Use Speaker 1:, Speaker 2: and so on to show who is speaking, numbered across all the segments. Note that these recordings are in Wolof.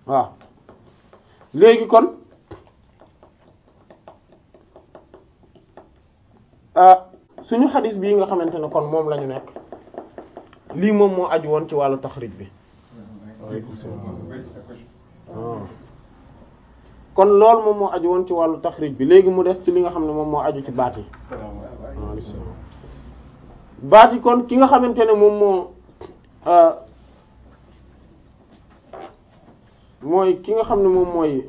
Speaker 1: waaw léegi kon suñu xadis bii nga xamante ne kon moom la ñu nekk lii moom moo aju woon ci wàllu taxrij bi kon loolu moom moo aju woon ci wàllu taxrij bi léegi mu des ci li nga xam ne moom moo aju ci baat yi baat yi kon ki nga xamante ne moom moo mooy ki nga xam ne moom mooy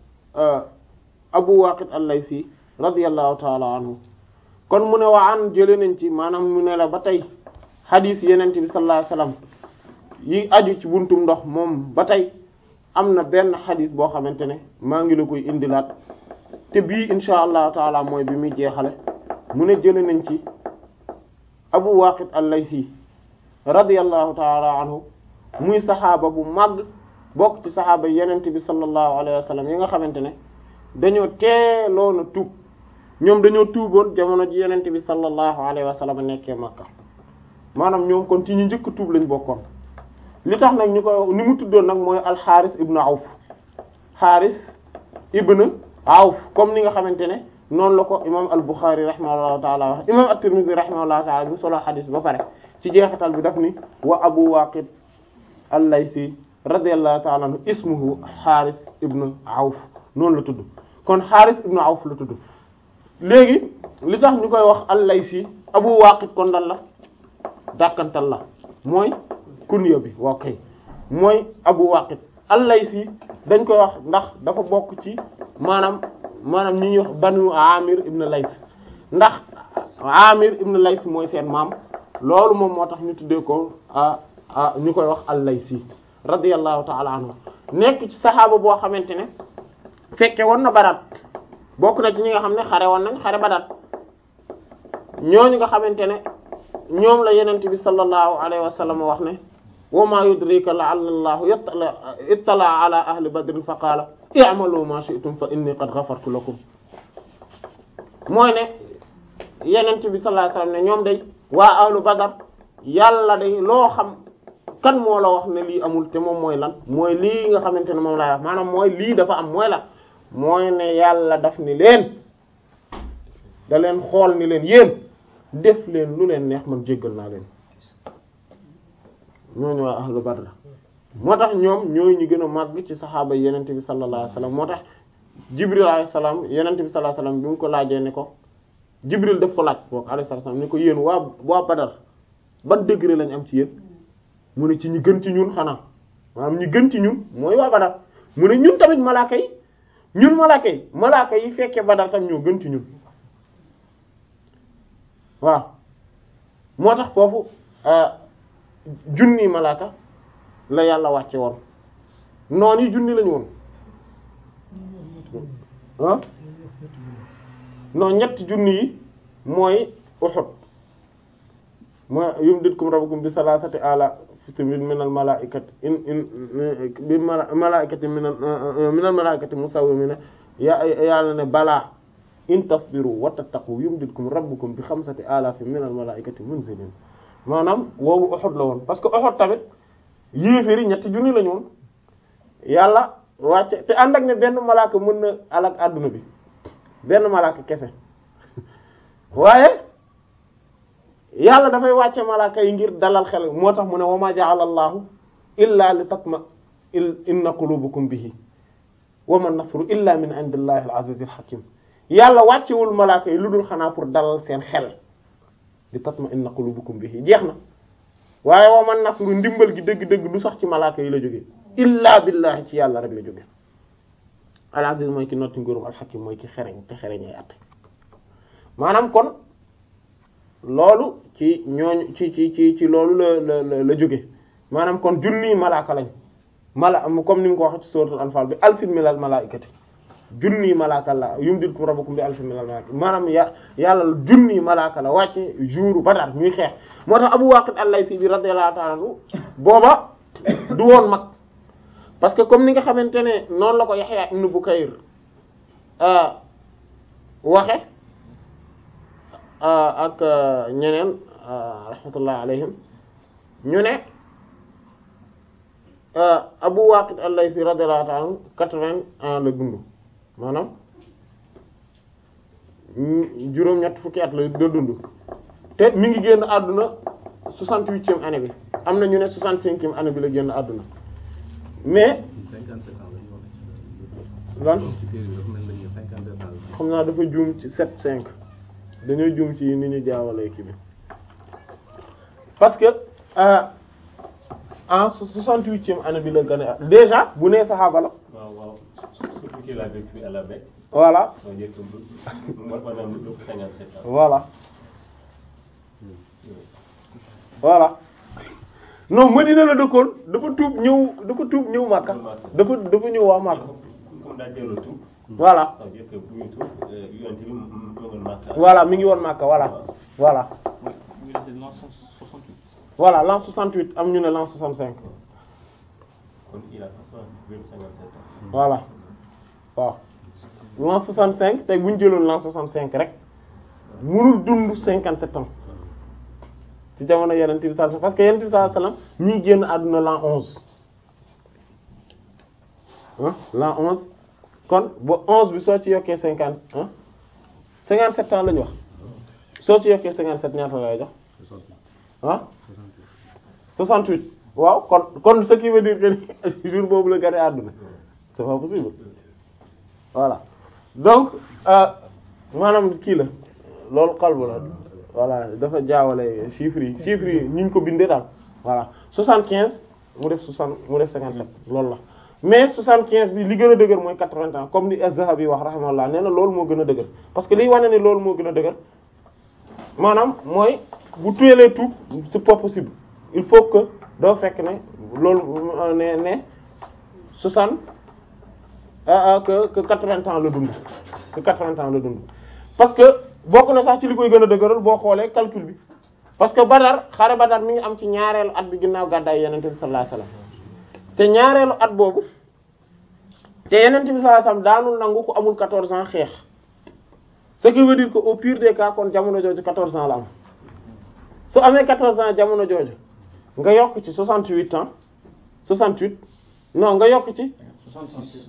Speaker 1: Abu Waqid al-Laysi radiyallahu ta'ala anhu kon mu ne waa an jële nañ ci maanaam mu ne la ba tey xadiis yenente bi sallallahu alayhi wasallam yi aju ci buntum ndox moom ba tey am na benn xadiis boo xamante ne maa ngi la koy indilaat te bii insha allahu taala mooy bi muy jeexale mu ne jële nañ ci Abu Waqid al-Laysi radiyallahu taala anhu muy saxaaba bu màgg bokk ci saxaaba yenente bi sallallahu alayhi wasallam yi nga xamante ne dañoo teeloona tuub ñoom dañoo tuuboon jamono ji yenente bi sallallahu alayhi wa sallam nekkee Makka maanaam ñoom kon ci ñu njëkk tuub lañ bokkoon li tax nag ñu ko ni mu tuddoon nag mooy alxaaris ibnu awf xaaris ibnu awf comme ni nga xamante ne noonu la ko imam al-Bukhari rahimahullahu taala wax imam at-Tirmidhi rahimahullahu taala bi solo xadis ba pare ci jeexital bi daf ni wa abu waqid al-Laysi radiyallahu taala anhu ismuhu xaaris ibnu awf noonu la tudd kon xaaris ibnu awf la tudd léegi li tax ñu koy wax al-Laysi Abu Waqid kon lan la dàkkantal la mooy kunya bi waaw kay mooy Abu Waqid al-Laysi dañ koy wax ndax dafa bokk ci maanaam maanaam ñi ñuy wax banu Amir ibn Lays ndax Amir ibn Lays mooy seen maam loolu moom moo tax ñu tuddee ko ñu koy wax al-Laysi radiyallahu ta'ala anhu nekk ci saxaaba boo xamante ne fekke woon na Badar bokk na ci ñi nga xam ne xare woon nañ xare Badar ñooñu nga xamante ne ñoom la yenente bi sallallahu alayhi wa sallam wax ne wa ma yudrika la'alla allahu ittala ala ahli badrin fa qaala i'malu ma shi'tum fa inni qad ghafartu lakum mooy ne yenente bi sallallahu alayhi wa sallam ne ñoom day waa ahlu Badar yàlla day loo xam kan moo la wax ne lii amul te moom mooy lan mooy lii nga xamante ne moom laa wax maanaam mooy lii dafa am mooy lan mooy ne yàlla daf ni leen da leen xool ni leen yéen def leen lu leen neex man jéggal naa leen ñooñu waa ahlu badr moo tax ñoom ñooy ñu gën a màgg ci saxaaba yenente bi sallallahu alayhi wasallam moo tax jibril alayhi salaam yenente bi sallallahu alayhi wasallam bi mu ko laajee ne ko jibril daf ko laaj boog alayhi salaam ne ko yéen waa waa badar ban degré lañ am ci yéen mu ne ci ñi gën ci ñun xanaa maanaam ñi gën ci ñun mooy waa badar mu ne ñun tamit malaaka yi ñun malaaka yi malaaka yi fekkee badar tam ñoo gën ci ñun waaw moo tax foofu junni malaaka la yàlla wàcce woon noon yi junni lañu woon ah non ñetti junni yi mooy Uhud mooy yumditkum rabbukum bi salasati ala min al malaikati in in bi malaikati min min al malaikati musawwimina ya yàlla ne balaa in tasbiru wa tattaqu yumditkum rabbukum bi xamsati alafin min al malaikati munzilin maanaam woowu Uhud la woon parce que Uhud tamit yéeféri ñetti junni lañu woon yàlla wàcce te ànd ak ne benn malaaka mën na alak àdduna bi benn malaaka kese waaye yàlla dafay wàcce malaaka yi ngir dalal xel moo tax mu ne wa ma ja'ala allahu illa li tatma inna qulubukum bihi wa ma nasru illa min indillahi al-azizil hakim yàlla wàccewul malaaka yi lu dul xanaa pour dalal seen xel li tatma inna qulubukum bihi jeex na waaye wa man nasru ndimbal gi dëgg-dëgg du sax ci malaaka yi la jóge illa billahi ci yàlla rek la jóge al-aziz mooy ki notti nguurum al-hakim mooy ki xereñ te xereñay atte maanaam kon loolu ci ñooñu ci ci ci ci loolu la la la jóge maanaam kon junni malaaka lañ mala comme ni nga ko waxee ci suratul anfal bi alfin minal malaikati junni malaaka la yumditkum rabbukum bi alfin minal malaikati maanaam ya yàlla junni malaaka la wàcce jour Badar ñuy xeex moo tax Abu Waqid al-Laythi bi radiyallahu ta'ala anhu booba du woon mag parce que comme ni nga xamante ne noonu la ko Yahya ibn Bukayr waxe ak ñeneen rahmatullah alayhim ñu ne Abu Waqid al-Laythi radiyallahu ta'ala anhu quatre-vingts ans la dund maanaam juróom-ñett fukki at la da dund te mi ngi génn àdduna soixante-huitième année bi am na ñu ne soixante-cinquième année bi la génn àdduna mais
Speaker 2: cinquante-sept ans lañu
Speaker 1: lan
Speaker 2: wax ci téere bi dafa mel ni cinquante-sept ans la.
Speaker 1: xam naa dafa juum ci sept cinq dañoo juum ci ni ñu jaawalee kii bi parce que euh, en soixante-huitième année bi la gën a déjà bu nee saxaaba la
Speaker 3: waaw waaw surtout qu'il a vécu à la Mecque
Speaker 1: voilà
Speaker 3: soo njëkk bu maanaam lu ëpp cinquante-sept ans
Speaker 1: voilà voilà non Madina la dëkkoon dafa tuub ñëw dafa tuub ñëw Makka dafa dafa ñëw waa Makka
Speaker 3: comme daa jëloo tout
Speaker 1: voilà
Speaker 3: ça veut dire que bu ñu tuub yonent bi mu mu ngi Makka
Speaker 1: voilà mi ngi woon Makka voilà voilà
Speaker 4: Oui, c'est l'an 168.
Speaker 1: voilà l'an 68 am ñu ne l'an 65
Speaker 3: kon il a façon vécu cinquante-sept ans
Speaker 1: voilà waaw l'an 65 tey bu ñu jëloon l'an 65 rek mënul dund 57 ans ci jamono Yonent bi sallallahu alayhi wasallam parce que Yonent bi sallallahu alayhi wasallam mi ngi génn àdduna l'an 11 ah l'an 11 kon ba 11 bi soo ci yokkee 50 ah 57 ans la ñu wax soo ci yokkee 57 ñaata lay jox ah 68 waaw kon kon ce qui veut dire que jour boobu la gane àdduna c'est pas possible voilà donc euh, maanaam kii la loolu xalbu la voilà dafa jaawale chiffres yi chiffres yi ñu ko bindee daal voilà 75 mu def 60 mu def 57 loolu la mais 75 bi li gën a dëgër mooy 80 ans comme ni Az-Zahabi wax rahimahullah nee na loolu moo gën a dëgër parce que liy wane ne loolu moo gën a dëgër maanaam mooy bu tuyelee tout c'est pas possible il faut que doo fekk ne loolu ne ne 60 ah ah que que 80 ans la dund que 80 ans la dund parce que bokk na sax ci li koy gën a dëgëral boo xoolee calcul bi parce que Badar xare Badar mi ngi am ci ñaareelu at bi ginnaaw gàddaay Yonent bi sallallahu alayhi wasallam te ñaareelu at boobu te Yonent bi sallallahu alayhi wasallam daanul nangu ku amul 14 ans xeex ce qui veut dire que au pire des cas kon jamono jooju 14 ans la am su amee 14 ans jamono jooju nga yokk ci 68 ans 68 non nga yokk ci
Speaker 4: 66.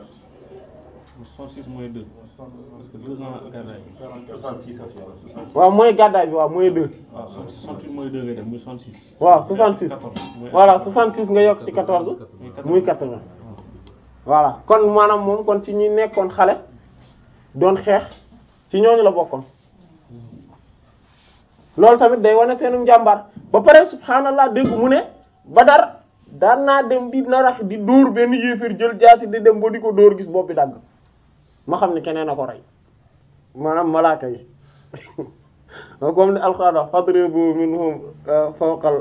Speaker 4: 66 moins 2. Parce que 2 ans gàddaay bi.
Speaker 3: soixante-six ans sur soixante
Speaker 1: waaw mooy gàddaay bi waaw mooy 2
Speaker 4: waaw 68 moins 2 ngay def muy 66.
Speaker 1: waaw 66
Speaker 4: 14. mooy-
Speaker 1: voilà 66 nga yokk ci 14 muy 80 voilà kon maanaam moom kon ci ñi nekkoon xale doon xeex ci ñooñu la bokkoon loolu tamit day wane seenu njàmbaar ba pare subhaanallah dégg mu ne Badar daan naa dem di narax di dóor benn yéeféer jël jaasi di dem ba di ko dóor gis boppi dagg ma xam ne keneen a ko rey maanaam malaaka yi comme ni alxuraan wax fadribu minhum fawqal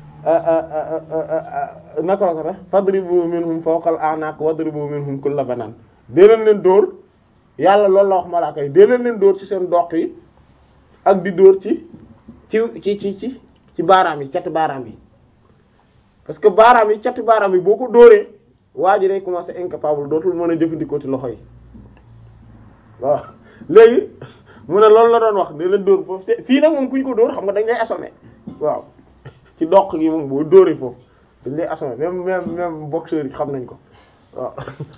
Speaker 1: naka la ko def fadribu minhum fawqal a'naq wadribu minhum kulla banan dee leen leen dóor yàlla loolu la wax malaaka yi dee leen leen dóor ci seen doq yi ak di dóor ci ci ci ci ci ci baaraam yi cati baaraam yi parce que baaraam yi cati baaraam yi boo ko dóoree waa ji day commencer incapable dootul mën a jëfandikoo ci loxo yi waaw léegi mu ne loolu la doon wax dee leen dóor foofu te fii nag moom ku ñu ko dóor xam nga dañ lay assommer waaw ci doq gi moom boo dóoree foofu dañ lay assommer même même même boxeur yi xam nañ ko waaw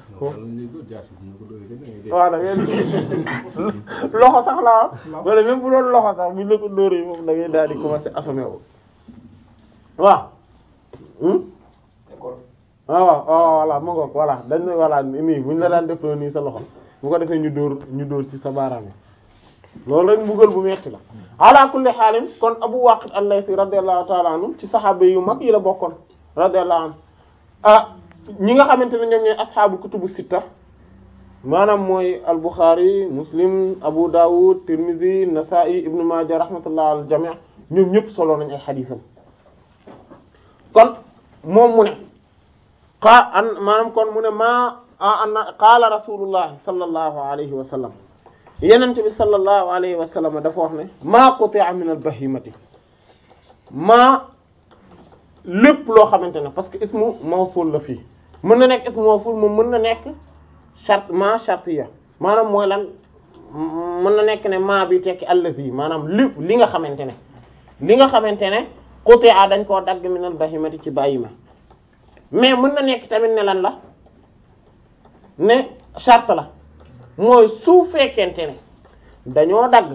Speaker 1: waaw da ngeen loxo sax la am wala même bu doon loxo sax buñ la ko dóoree moom da ngay daal di commencer assommer wu waaw hmm waaw waaw waaw voilà mu ngoog voilà dañ ne voilà nii buñ la daan def nii sa loxo bu ko defee ñu dóor ñu dóor ci sa baaraam yi loolu rek mbugal bu metti la ala kulli xaalin kon Abu Waqid al-Laythi radiyallahu ta'ala anhu ci saxaaba yu mag yi la bokkoon radiyallahu anhu ah ñi nga xamante ne ñoom ñooy asxaabu kutubu sitta maanaam mooy al-Bukhari Muslim Abu Dawud Tirmidhi Nasa'i Ibn Majah rahmatullah al jami' ñoom ñëpp solo nañ ay xadiisam kon moom mu ne xaa an maanaam kon mu ne maa an qaala rasulullah sallallahu alayhi wa sallam yenente bi sallallahu alayhi wa sallam dafa wax ne maa quti'a min al bahimati maa lépp loo xamante ne parce que ismu mawsul la fii mën na nekk ismu mawsul moom mën na nekk charte maa shartiya maanaam mooy lan mën na nekk ne maa bi tekki allazi maanaam lépp li nga xamante ne li nga xamante ne quti'a dañ koo dagg min al bahimati ci bàyyima mais mën na nekk tamit ne lan la ne charte la mooy su fekkente ne dañoo dagg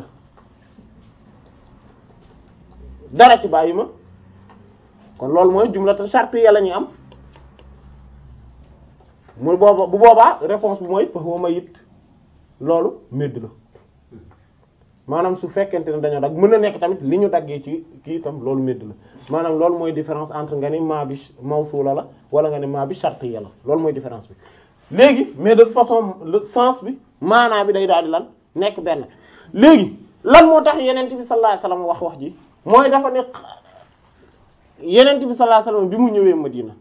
Speaker 1: dara ci bàyyi ma kon loolu mooy jumlatan charte ya la ñuy am mu booba bu boobaa réponse bi mooy fa huwa mayyit loolu médd la maanaam su fekkente ne dañoo dagg mën na nekk tamit li ñu daggee ci kii itam loolu médd la maanaam loolu mooy différence entre nga ni maa bi mawsuula la wala nga ni maa bi shartiyya la loolu mooy différence bi léegi mais de toute façon le sens bi maanaa bi day daal di lan nekk benn léegi lan moo tax yenent bi sallallahu alayhi wasallam wax wax ji mooy dafa ne yenent bi sallallahu alayhi wasallam bi mu ñëwee Madina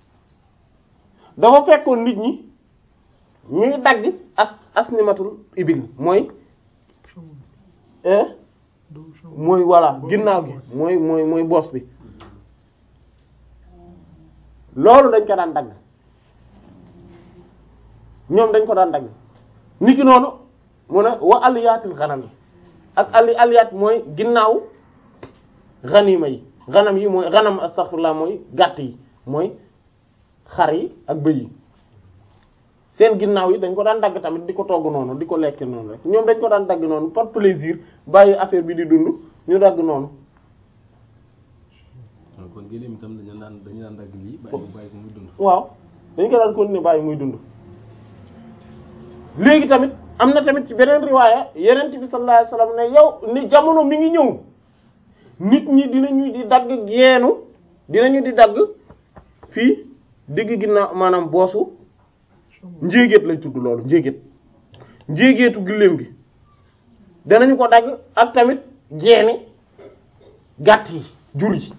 Speaker 1: dafa fekkoon nit ñi ñuy dagg as asnimatul ibil mooy eh mooy voilà ginnaaw gi mooy mooy mooy boos bi loolu dañ ko daan dagg ñoom dañ ko daan dagg niki noonu mu ne wa aliyaatil xanam yi ak ali aliyaat mooy ginnaaw xanima yi xanam yi mooy xanam astaghfirullah mooy gàtt yi mooy xar yi ak bëy yi seen ginnaaw yi dañ ko daan dagg tamit di ko togg noonu di ko lekk noonu rek ñoom dañ ko daan dagg noonu par plaisir bàyyi affaire bi di dund ñu dagg noonu
Speaker 2: kon gëléem itam dañu daan dañu daan dagg lii bàyyi ko bàyyi ko muy dund.
Speaker 1: waaw dañ ko daan continuer bàyyi muy dund léegi tamit am na tamit ci beneen riwaaya yenent bi sallallahu alayhi wasallam ne yow ni jamono mi ngi ñëw nit ñi dinañu di dagg geenu dinañu di dagg fii digg ginnaaw maanaam boosu njéegéet lay tudd loolu njéegéet njéegéetu gëléem gi danañu ko dagg ak tamit geeni gàtt yi jur yi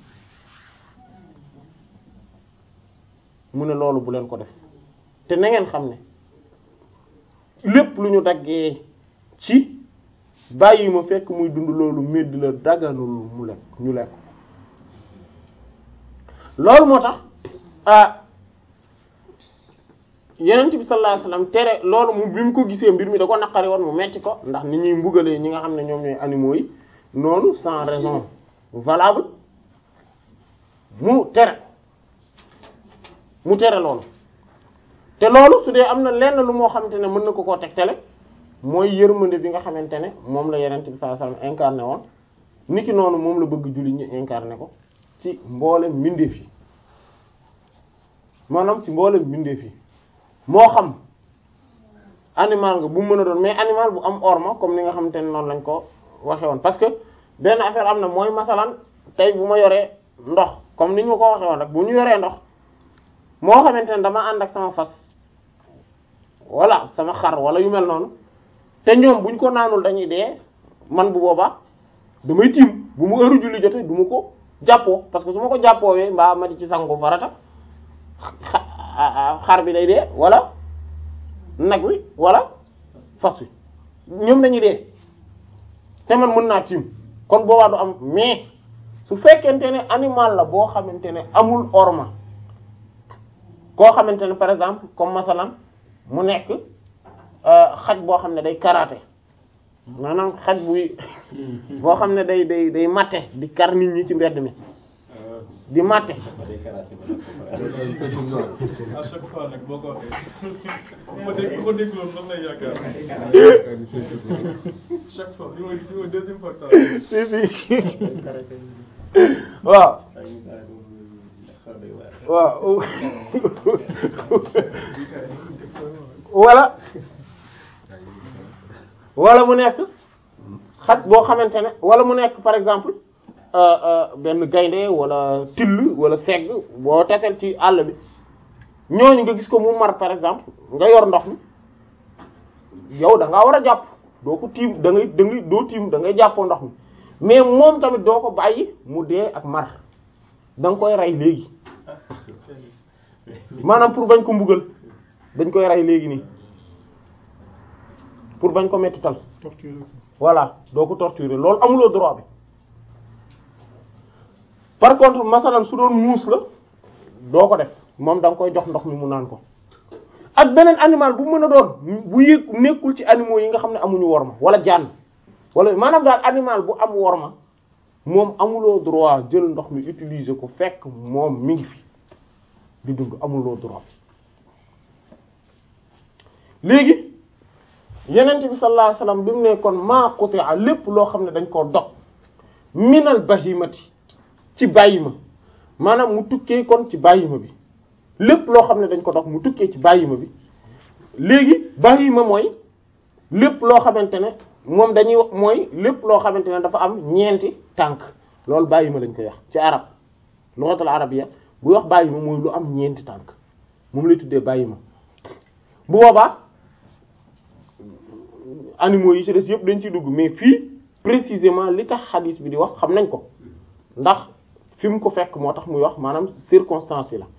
Speaker 1: mu ne loolu bu leen ko def te na ngeen xam ne lépp lu ñu daggee ci bàyyi ma fekk muy dund loolu medd la daganul mu lekk ñu lekk loolu moo tax ah yenent bi sallallahu alayhi wasallam tere loolu mu bi mu ko gisee mbir mi da ko naqari woon mu metti ko ndax ni ñuy mbugalee ñi nga xam ne ñoom ñooy animaux yi noonu sans raison valable mu tere mu tere loolu te loolu su dee am na lenn lu moo xamante ne mën na ko koo tegtale mooy yërmande bi nga xamante ne moom la yenent bi sallallahu alayhi wasallam incarné woon niki noonu moom la bëgg julli ñi incarné ko ci mboolem mbindeef yi maanaam ci mboolem mbindeef yi moo xam animal nga bu mën a doon mais animal bu am orma comme ni nga xamante ne noonu lañ ko waxe woon parce que benn affaire am na mooy masalan tey bu ma yoree ndox comme ni ñu ma ko waxe woon rek bu ñu yoree ndox moo xamante ne dama ànd ak sama fas walla sama xar wala yu mel noonu te ñoom buñ ko naanul dañuy dee man bu boobaa damay tiim bu mu heure julli jote du ma ko jàppoo parce que su ma ko jàppoowee mbaa ma di ci sangu farata xar bi day dee wala nag wi wala fas wi ñoom dañuy dee te man mën naa tiim kon boobaa du am mais su fekkente ne animal la boo xamante ne amul orma koo xamante ne par exemple comme masalan mu nekk xaj boo xam ne day karaté maanaam xaj buy boo xam ne day day day matte di kar nit ñi ci mbedd mi di matte
Speaker 5: à chaque fois nag boo ko waxee ku ma dégg ku ma dégloon lan lay yaakaar chaque fois li mooy li mooy deuxième fois que ça
Speaker 1: si si waaw waaw wala wala mu nekk xaj boo xamante ne wala mu nekk par exemple benn gaynde wala till wala segg boo tasel ci àll bi ñooñu nga gis ko mu mar par exemple nga yor ndox mi yow da ngaa war a jàpp doo ko tiim da ngay da ngay doo tiim da ngay jàppoo ndox mi mais moom tamit doo ko bàyyi mu dee ak mar da nga koy rey léegi maanaam pour bañ ko mbugal dañ koy rey léegi nii pour bañ ko mettital
Speaker 5: torture
Speaker 1: voilà doo ko torturer loolu amuloo droit bi par contre masalan su doon muus la doo ko def moom da nga koy jox ndox mi mu naan ko ak beneen animal bu mën a doon bu yëg nekkul ci animaux yi nga xam ne amuñu worma wala jaan wala maanaam daal animal bu am worma moom amuloo droit jël ndox mi utiliser ko fekk moom mi ngi fi di dund amuloo droit léegi yenent bi sallallahu alayhi wasallam bi mu ne kon maa quti'a lépp loo xam ne dañ koo dog minal bahimati ci bàyyima maanaam mu tukkee kon ci bàyyima bi lépp loo xam ne dañ ko dog mu tukkee ci bàyyima bi léegi bàyyima mooy lépp loo xamante ne moom dañuy wax mooy lépp loo xamante ne dafa am ñeenti tànk loolu bàyyima lañ koy wax ci arab lughatul arabiyya bu wax bàyyima mooy lu am ñeenti tànk moom lay tuddee bàyyima bu boobaa animaux yi ci des yëpp dañ ciy dugg mais fii précisément li tax xadiis bi di wax xam nañ ko ndax fi mu ko fekk moo tax muy wax maanaam circonstance yi la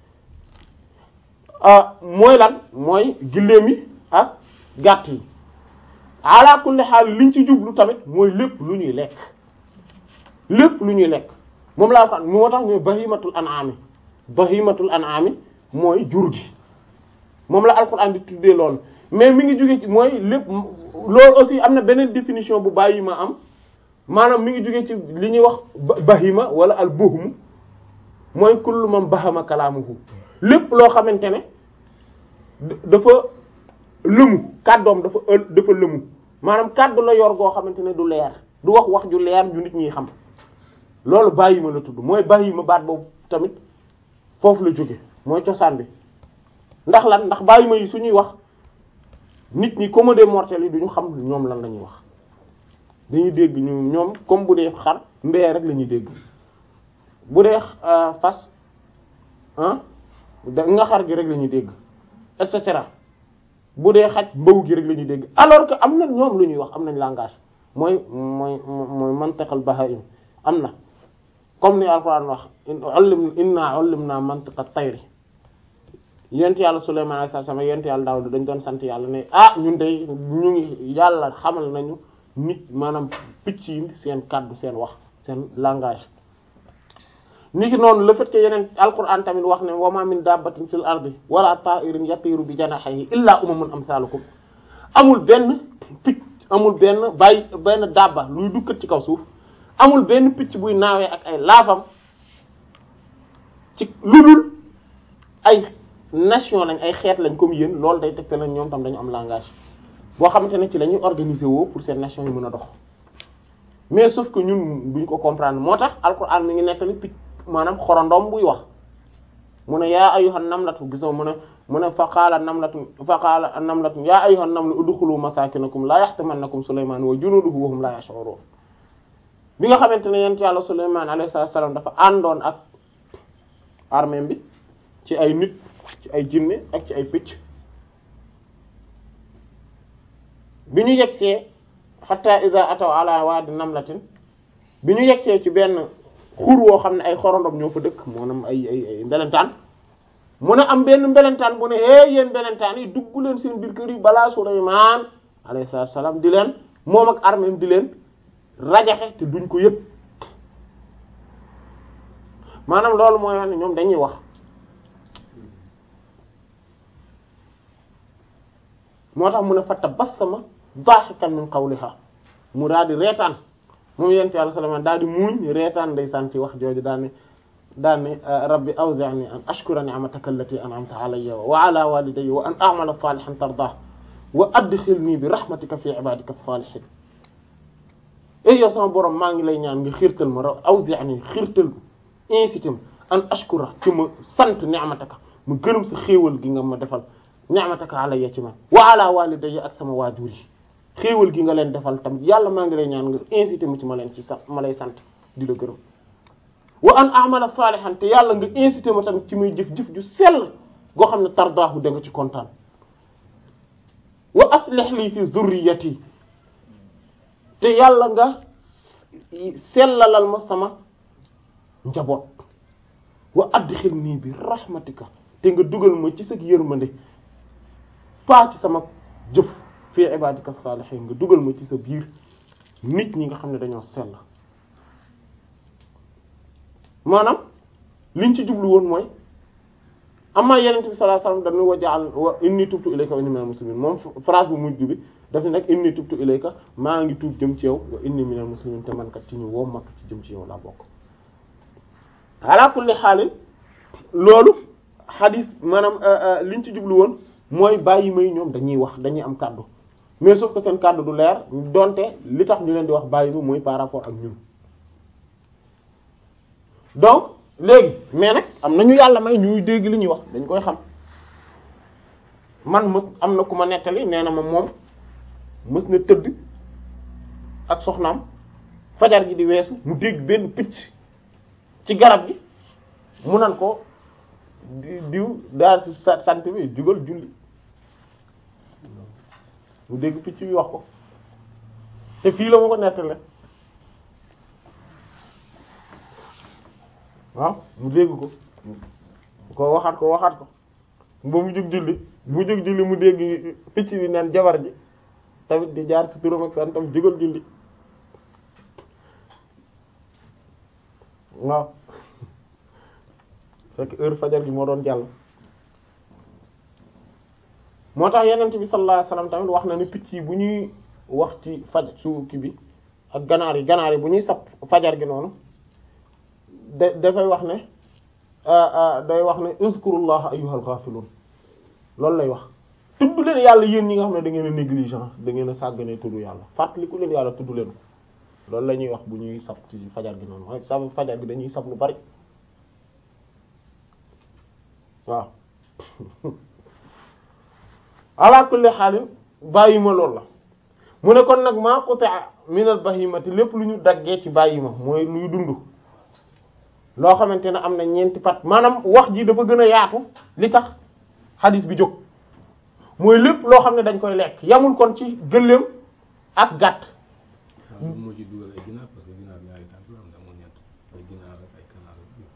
Speaker 1: ah mooy lan mooy gëléem yi ak gàtt yi ala kulli xaal liñ ci jublu tamit mooy lépp lu ñuy lekk lépp lu ñuy lekk moom laa ko moo tax ñooy bahimatul an'ami bahimatul an'ami mooy jur gi moom la alxuraan di tuddee loolu mais mi ngi jóge ci mooy lépp loolu aussi am na beneen définition bu bahima am maanaam mi ngi jóge ci li ñuy wax bahima wala al buhmu mooy kullu man bahama kalaamuhu lépp loo xamante ne dafa lëmu kàddoom dafa ël dafa lëmu maanaam kàddu la yor goo xamante ne du leer du wax wax ju leer ju nit ñi xam loolu bahima la tudd mooy bahima baat boobu tamit foofu la jóge mooy cosaan bi ndax lan ndax bahima yi suñuy wax nit ñi comme des mortels yi duñu xam ñoom lan la ñuy wax dañuy dégg ñu ñoom comme bu dee xar mbee rek la ñuy dégg bu dee fas ah da nga xar gi rek la ñuy dégg et cetera bu dee xaj mbaw gi rek la ñuy dégg alors que am na ñoom lu ñuy wax am nañ langage mooy mooy mooy mantiqal bahaim am na comme ni alquran wax ullim inna ullimna mantiqa tayri yent yàlla Sulaymaan alayhi salaam yent yàlla Daawuda dañ doon sant yàlla ne ah ñun de ñu ngi yàlla xamal nañu nit maanaam picc yi seen kàddu seen wax seen langage ni ki noonu le fait que yeneen alquran tamit wax ne wa ma min dabbatin fil ardi wala ta'irin yatiru bi janahihi illa umamun amsalukum amul benn picc amul benn bàyyi benn dabba luy dukkat ci kaw suuf amul benn picc buy naawee ak ay laafam ci lu dul ay nation lañ ay xeet lañ comme yéen loolu day tegte lañ ñoom tam dañu am langage boo xamante ne ci la ñuy organiser woo pour seen nation yi mën a dox mais sauf que ñun duñ ko comprendre moo tax alquran mi ngi nettali picc maanaam xorondom buy wax mu ne yaa ayyuhan namlatu gisoo mu ne mu ne fa qaala namlatu fa qaala namlatu yaa ayyuhan namlu udxulu masakinakum la yaxtimannakum sulaymaan wa junuduhu wa hum la yash'urun bi nga xamante ne yent yàlla sulaymaan alayhi salaam dafa àndoon ak armée bi ci ay nit ci ay jinne ak ci ay picc bi ñu yegsee hatta iza ataw ala wadi namlatin bi ñu yegsee ci benn xur woo xam ne ay xorondom ñoo fa dëkk maanaam ay ay ay mbelentaan mu ne am benn mbelentaan bu ne hee yéen mbelentaan yi dugg leen seen biir kër yi balaa Sulaymaan alayhi salaam di leen moom ak arméem di leen rajaxe te duñ ko yëg maanaam loolu mooy wax ne ñoom dañuy wax moo tax mu ne fa tabassama daahikan min qawliha mu daal di reetaan moom yent yàlla Sulaymaan daal di muuñ reetaan ndeysaan ci wax jooju daal ne daal ne rabbi awzi'ni an ashkura ni'mataka allati an'amta alayya wa ala walidayya wa an a'mala salihan tardah wa adkhilni bi rahmatika fi ibadika as-salihin ey yow sama borom maa ngi lay ñaan nga xiirtal ma raw awzi'ni xiirtal incité ma an ashkura ci ma sant ni'mataka mu gërëm sa xéewal gi nga ma defal ni'mataka alayya ci man wa ala walidayya ak sama waajur yi xéewal gi nga leen defal tamit yàlla maa ngi lay ñaan nga incité mu ci ma leen ci sax ma lay sant di la gërëm wa an a'mala salihan te yàlla nga incité ma tamit ci muy jëf-jëf ju sell goo xam ne tardaahu da nga ci kontaan wa aslih li fi zurriyati te yàlla nga sellalal ma sama njaboot wa adkhilni bi rahmatika te nga dugal ma ci sa yërmande pas ci sama jëf fi ibadika salihin nga dugal ma ci sa biir nit ñi nga xam ne dañoo sell maanaam liñ ci jublu woon mooy amma yenente bi sallallahu alayhi wasallam dañu wajaal wa inni tubtu ilayka wa inni minal muslimin moom phrase bu mujj bi daf nag inni tubtu ilayka maa ngi tuub jëm ci yow wa inni minal muslimin te man kat ci ñu woo matu ci jëm ci yow laa bokk ala kulli xaalin loolu xadis maanaam liñ ci jublu woon mooy bàyyi may ñoom dañuy wax dañuy am kàddu mais sauf que seen kàddu du leer donte li tax ñu leen di wax bàyyi ma mooy par rapport ak ñun donc léegi mais nag am na ñu yàlla may ñuy dégg li ñuy wax dañ koy xam man mës am na ku ma nettali nee na ma moom mës na tëdd ak soxnaam fajar gi di weesu mu dégg benn picc ci garab gi mu nan ko di diw daal ci sa sant bi jugal julli mu dégg picc bi wax ko te fii la ma ko nettale waaw mu dégg ko ko waxaat ko waxaat ko ba mu jóg julli mu jóg julli mu dégg picc bi naan jabar ji tamit di jaar ci turam ak santam jugal julli waaw fekk heure fajar gi moo doon jàll moo tax yenent bi sallallahu alayhi wasallam tamit wax na ne picc yi bu ñuy wax ci faj su ki bi ak ganaar yi ganaar yi bu ñuy sap fajar gi noonu da dafay wax ne day wax ne uzkurullaha ayyuhal ghafilun loolu lay wax tudd leen yàlla yéen ñi nga xam ne da ngeen a négligent da ngeen a sàggane tudd yàlla fàttaliku leen yàlla tudd leen ko loolu la ñuy wax bu ñuy sab ci fajar gi noonu rek sab fajar gi dañuy sab lu bari waaw ala kulli xaalin bàyyi ma loolu la mu ne kon nag maa quti'a min al bahimati lépp lu ñu daggee ci bàyyi ma mooy luy dund loo xamante ne am na ñeenti pat maanaam wax ji dafa gën a yaatu li tax xadis bi jóg mooy lépp loo xam ne dañ koy lekk yamul kon ci gëléem ak gàtt
Speaker 2: waaw moom moo ci dugal ay ginaar parce que ginaar ñaari tànk la am na amul ñett ay ginaar ak ay kanaar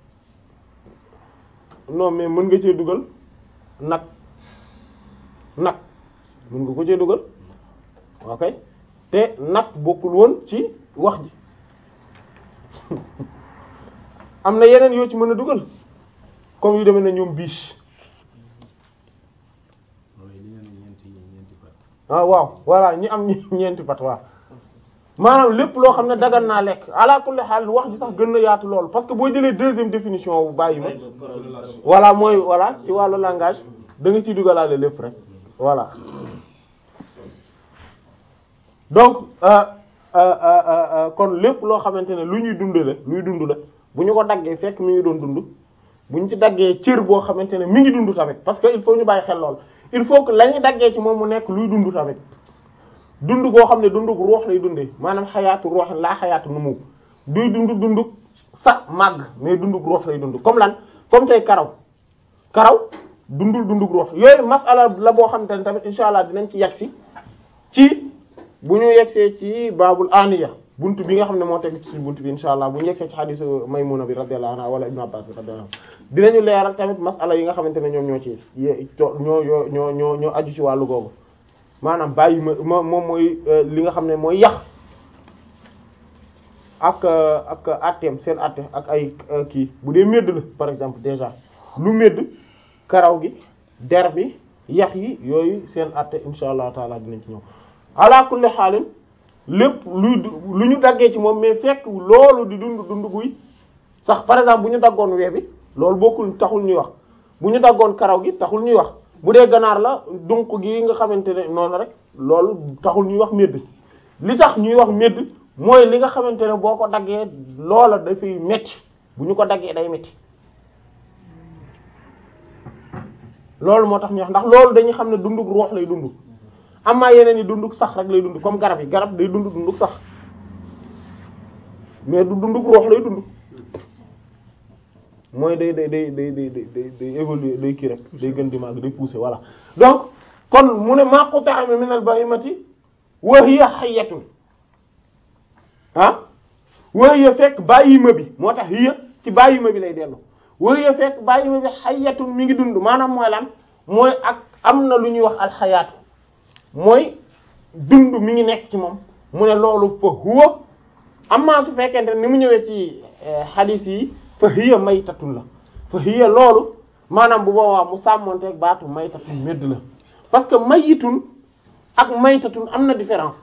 Speaker 1: non mais mën nga cee dugal nag nag mën nga ko cee dugal ok te nag bokkul woon ci wax ji am na yeneen yoo ci mën a dugal comme yu demee na ñoom biche
Speaker 2: mooy li ngeen ñeenti ñeenti pat
Speaker 1: ah waaw voilà ñi am ñi- ñeenti pat waaw maanaam lépp loo xam ne dagan naa lekk ala kulli xaal wax ji sax gën na yaatu loolu parce que boo jëlee deuxième définition bu bàyyi ma voilà mooy voilà ci wàllu langage da nga ciy dugalaale lépp rek voilà donc euh, euh, euh, euh, kon lépp loo xamante ne lu ñuy dund la luy dund la bu ñu ko daggee fekk mi ngi doon dund bu ñu ci daggee cër boo xamante ne mi ngi dund tamit parce que il faut ñu bàyyi xel lool il faut que la ñuy daggee ci moom mu nekk luy dund tamit dund goo xam ne dundug ruux lay dundee maanaam xayaatu ruux laa xayaatu nu mu duy dund dundug sax màgg mais dundug ruux lay dund comme lan comme tey karaw karaw dundul dundug ruux yooyu masala la boo xamante ne tamit insha allah dinañ ci yegg si ci bu ñu yegsee ci baabul aniya buntu bi nga xam ne moo teg ci suñu buntu bi insha allah bu ñu yegsee ci xadisu maymuna bi radiyallahu anha wala ibnu abbas bi radiyallahu anhu dinañu leeral tamit masala yi nga xamante ne ñoom ñoo ci ye- to- ñoo ñoo ñoo ñoo ñoo aju ci wàllu googu maanaam bàyyi ma moom mooy li nga xam ne mooy yax ak ak atteem seen atte ak ay kii bu dee médd la par exemple déjà lu médd karaw gi der bi yax yi yooyu seen atte insha allah taala dinañ ci ñëw ala kulli xaalin lépp luy lu ñu daggee ci moom mais fekk loolu di dund dund guy sax par exemple bu ñu daggoon wee bi loolu bokkul taxul ñuy wax bu ñu daggoon karaw gi taxul ñuy wax bu dee ganaar la dunq gi nga xamante ne noonu rek loolu taxul ñuy wax médd li tax ñuy wax médd mooy li nga xamante ne boo ko daggee loola dafay metti bu ñu ko daggee day metti loolu moo tax ñu wax ndax loolu dañuy xam ne dundug ruux lay dund amaa yeneen yi dundug sax rek lay dund comme garab yi garab day dund dundug sax mais du dundug ruux lay dund mooy day day day day day day day évoluer day kii rek day gën di màgg day pousser voilà donc kon mu ne ma quta'a min al-bahimati wa hiya hayyatun ah wa hiya fekk bàyyima bi moo tax hiya ci bàyyima bi lay dellu wa hiya fekk bàyyima bi hayyatun mi ngi dund maanaam mooy lan mooy ak am na lu ñuy wax alxayaatu mooy dund mi ngi nekk ci moom mu ne loolu fa huwa amma su fekkente ni mu ñëwee ci hadith yi fa hiya maytatun la fa hiya loolu maanaam bu boobaa mu sàmmonteeg baatu maytatun medd la parce que mayitun ak maytatun am na différence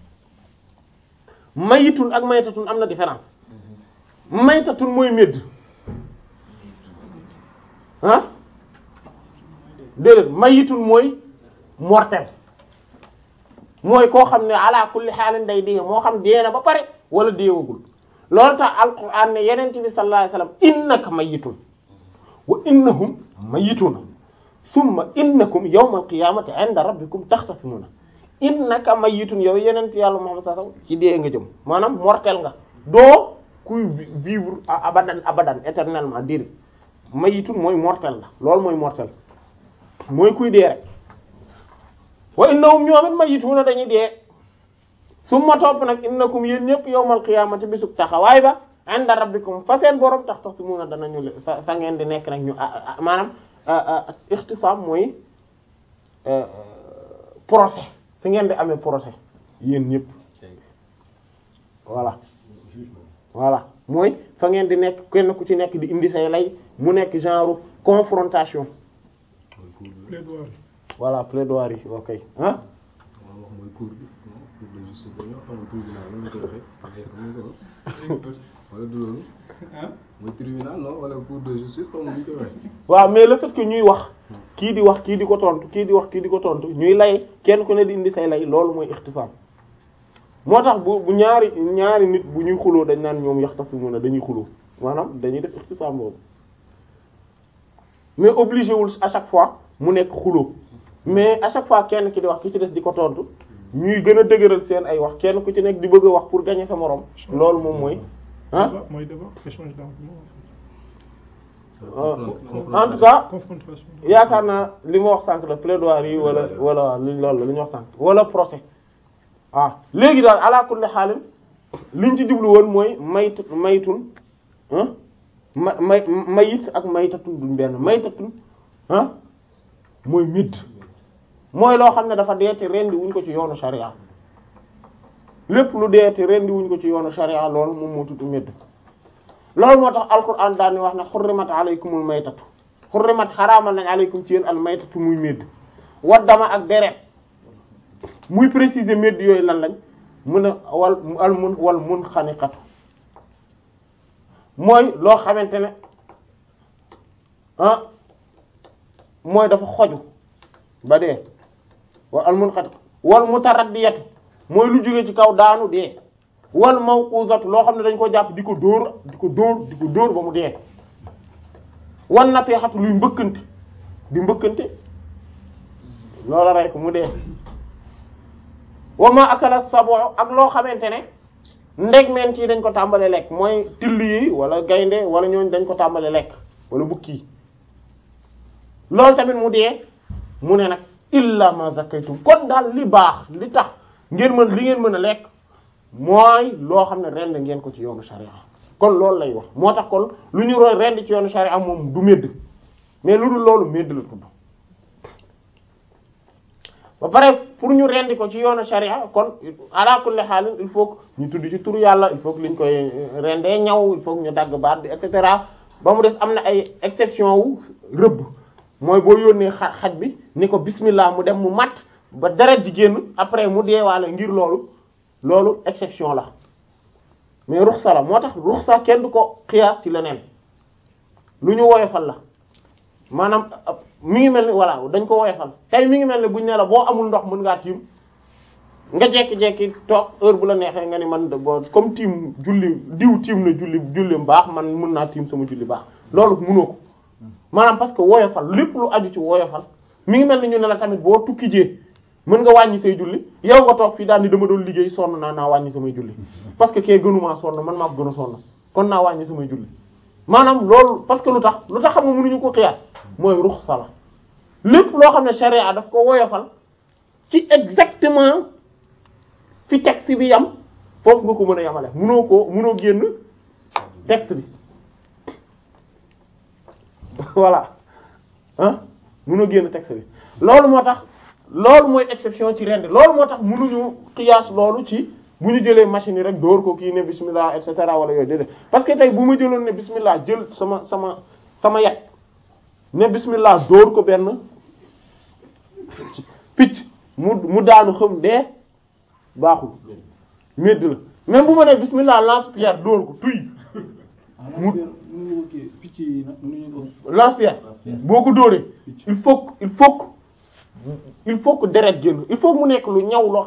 Speaker 1: mayitun ak maytatun am na différence maytatun mooy medd ah déedéet mayitun mooy mortel mooy koo xam ne ala kulli xaalin day dee moo xam dee na ba pare wala deewagul loolu tax alquran ne yeneen bi sallallahu alayhi wasallam innaka mayitun wa innahum mayituna summa innakum yawmal qiyamati inda rabbikum taxtasimuna innaka mayitun yow yeneen yàlla Muhammad sallallahu alayhi wasallam ci dee nga jëm maanaam mortel nga doo kuy vivre abadan abadan éternellement dir mayitun mooy mortel la loolu mooy mortel mooy kuy dee rek wa innahum ñoom it mayituna dañuy dee summa topp nag innakum yéen ñëpp yawmal qiyaamati bisub taxawaay ba inda rabbikum fa seen borom tax tax si mun a danañu le fa fa ngeen di nekk nag ñu maanaam ixtisaam mooy procès fi ngeen di amee procès yéen ñëpp voilà voilà mooy fa ngeen di nekk kenn ku ci nekk di indi say lay mu nekk genre confrontation
Speaker 5: plaidoirie.
Speaker 1: voilà plaidoirie yi ok ah
Speaker 2: waaw wax mooy cour bi cour de justice dañoo xamul tribunal nu ñu koy waxee xam nga ko wala du loolu mooy tribunal non wala cour de justice comme ni ñu koy waxee
Speaker 1: waaw mais le fait que ñuy wax kii di wax kii di ko tontu kii di wax kii di ko tontu ñuy lay kenn ku ne di indi say lay loolu mooy ixtisaam moo tax bu bu ñaari ñaari nit bu ñuy xuloo dañ naan ñoom yaxtasimuna dañuy xuloo maanaam dañuy def ixtisaam boobu mais obligé wul à chaque fois mu nekk xuloo mais à chaque fois kenn ki di wax ki ci des di ko tontu ñuy gën a dëgëral seen ay wax kenn ku ci nekk di bëgg a wax pour gagner sa moroom loolu moom mooy ah
Speaker 5: Débat, mooy débat échange d'arguments
Speaker 1: en tout cas
Speaker 5: confrontation.
Speaker 1: yaakaar naa li ma wax sànq la plaidoirie yi wala wala li loolu la li ñu wax sànq wala procès ah léegi daal ala kulli xaalim liñ ci jublu woon mooy mayt maytun ah ma may mayit ak maytatun duñ benn maytatun ah mooy midd mooy loo xam ne dafa deete rendi wuñ ko ci yoonu sharia lépp lu deete rendi wuñ ko ci yoonu sharia loolu moom moo tudd midd loolu moo tax alquran daal ni wax ne xurrimat alaykumul maytatu xurrimat xaraamal nañ alaykum ci yéen al maytatu muy médd waddama ak deret muy préciser médd yooyu lan lañ mun a wal al mun wal mun xaniqatu mooy loo xamante ne ah mooy dafa xoju ba dee wal al mun xaniqatu wal mutaraddiyatu mooy lu jóge ci kaw daanu dee wal mawquzatu loo xam ne dañ ko jàpp di ko dóor di ko dóor di ko dóor ba mu dee wan na xatu luy mbëkkante di mbëkkante loola rey ko mu dee wa ma akala sabo ak loo xamante ne ndegmeent yi dañ ko tàmbale lekk mooy till yi wala gaynde wala ñooñ dañ ko tàmbale lekk wala bukki yi loolu tamit mu dee mu ne nag illa ma zakaytum kon daal li baax li tax ngeen mën li ngeen mën a lekk mooy loo xam ne rend ngeen ko ci yoonu sharia kon loolu lay wax moo tax kon lu ñu roy rend ci yoonu sharia moom du médd mais lu dul loolu médd la tudd ba pare pour ñu rendi ko ci yoonu sharia kon ala kulli xaalin il faut que ñu tudd ci turu yàlla il faut que liñ koy rendee ñaw il faut que ñu dagg baat bi et cetera ba mu des am na ay exception wu rëbb mooy boo yónnee xa xaj bi ni ko bismillah mu dem mu matt ba deret ji génn après mu deewaale ngir loolu loolu exception la mais ruxsa la moo tax ruxsa kenn du ko xiyaas ci leneen lu ñu woyofal la maanaam mi ngi mel ni voilà dañ ko woyofal tey mi ngi mel ni buñ ne la boo amul ndox mën ngaa tiim nga jekki-jekki toog heure bu la neexee nga ni man de bo comme tiim julli diw tiim na julli julli baax man mën naa tiim sama julli baax loolu mënoo ko maanaam parce que woyofal lépp lu aju ci woyofal mi ngi mel ni ñu ne la tamit boo tukki jee mën nga wàññi say julli yow nga toog fii daal ni dama doon liggéey sonn naa naa wàññi samay julli parce que kee gënumaa sonn man maa ko gën a sonn kon naa wàññi samay julli maanaam loolu parce que lu tax lu tax xam nga mënuñu ko xiyaas mooy ruxsa la lépp loo xam ne sharia daf ko woyofal ci exactement fi texte bi yam foofu nga ko mën a yamale mënoo ko mënoo génn texte bi voilà ah mënoo génn texte bi loolu moo tax loolu mooy exception ci rend loolu moo tax mënuñu qiyaas loolu ci bu ñu jëlee machine yi rek dóor ko kii ne bismillah et cetera wala yooyu déedéet parce que tey bu ma jëloon ne bismillah jël sama sama sama yat ne bismillah dóor ko benn picc mu mu daanu xam dee baaxul médd la même bu ma ne bismillah lance pierre dóor ko tuy mu
Speaker 5: kii picc yi nag nu ñu ko.
Speaker 1: lance-pierre boo ko dóoree il faut que il faut que il faut que deret génn il faut que mu nekk lu ñaw loo